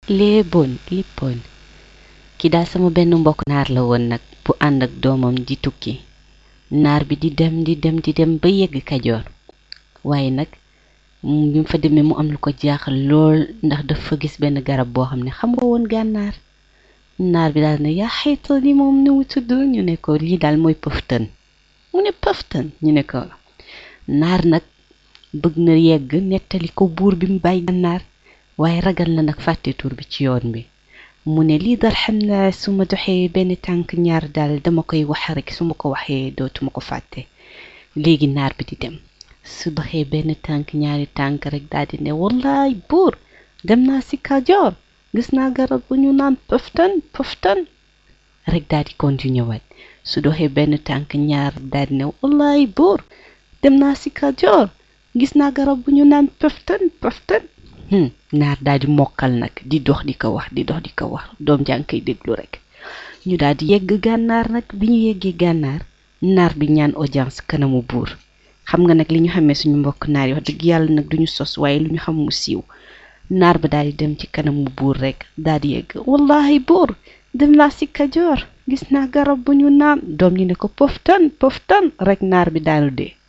léeboon lippoon ki daal sama benn mbokk naar la woon nag bu ànd ak doomam di tukki naar bi di dem di dem di dem ba yegg kajoor waaye nag bi mu fa demee mu am lu ko jaaxal lool ndax dafa gis benn garab boo xam ne xam nga woon gànnaar naar bi daal ne yaa xayta li moom ni mu tudd ñu ne ko lii daal mooy pëftan mu ne pëftan ñu ne ko naar nag bëgg na yegg nettali ko buur bi mu bàyyi gànnaar waaye ragal na nag fàtte tur bi ci yoon bi mu ne lii daal xam naa su ma doxee benn tànk ñaar daal dama koy wax rek su ma ko waxee dootuma ko fàtte léegi naar bi di dem su doxee benn tànk ñaari tànk rek daal di ne wallaay buur dem naa si Kajoor gis naa garab bu ñu naan pëftan pëftan rek daal di continuer waat su doxee benn tànk ñaar daal di ne wallaay buur dem naa si Kajoor gis naa garab bu ñu naan pëftan pëftan naar daal di mokkal nag di dox di ko wax di dox di ko wax doom jàng koy déglu rek ñu daal di yegg gànnaar nag bi ñu yeggee gànnaar naar bi ñaan audience kanamu buur xam nga nag li ñu xamee suñu mbokk naar yi wax dëgg yàlla nag duñu sos waaye lu ñu xam mu siiw naar ba daal di dem ci kanamu buur rek daal di yegg wallahi buur dem naa si kajoor gis naa garab bu ñu naan doom ñi ne ko poftan poftan rek naar bi daanu dee